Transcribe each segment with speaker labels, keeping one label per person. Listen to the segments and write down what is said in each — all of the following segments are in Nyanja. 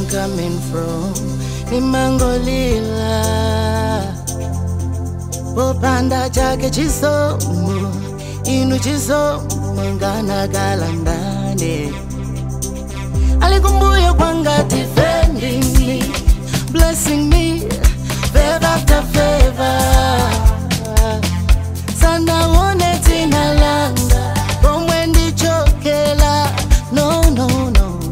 Speaker 1: coming from nimangolila popanda chake chisomo inu chisomo nganakala ndane alikumbuye kwanga defending me blessing me favor after favor sanaone dzina langa pomwe ndichokela no no no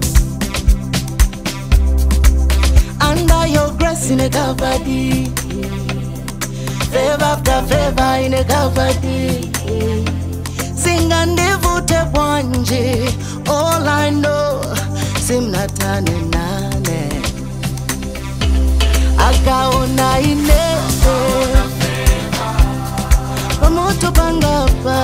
Speaker 1: under your grace in a covered favor after favor in a covered singa ndivute bwanje all i know simnatane nane akaona inese pamoto pangapa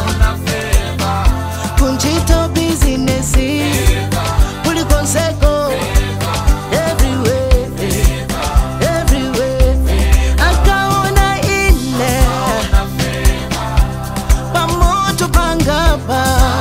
Speaker 1: kunchito bizinesi kulikonseko everywhere everywhere akaona ine pamoto pangapa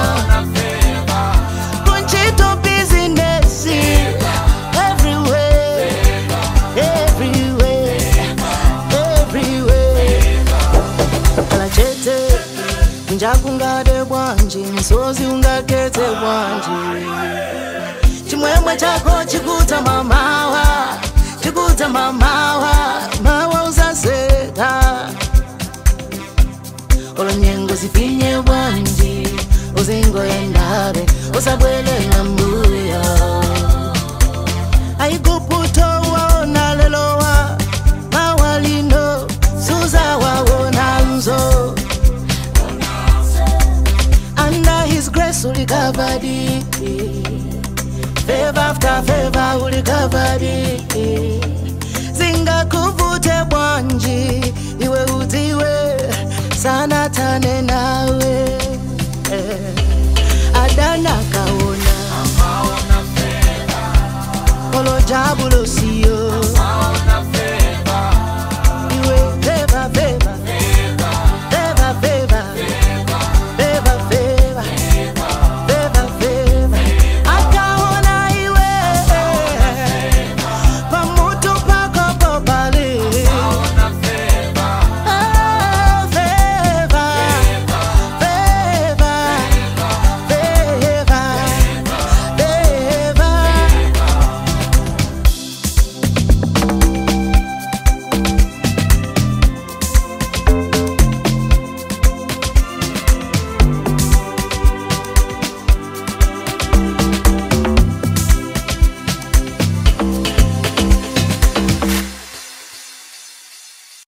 Speaker 1: kunchito bizinesi everywhere everywhere everywhere kala chete njakungade bwanji msozi ungakete bwanji chimwemwe chako chikuta mamawa chikuta mamawa mawa uzaseka olonyengo zifinye bwanji uzingoyendabe usabwelela mbuya aikuputowaona lelowa mawalino suzawaona nzo under his grace ulikavadi favor after favor ulikavadi zingakuvute bwanji iwe udziwe sana tane nawe eh. adana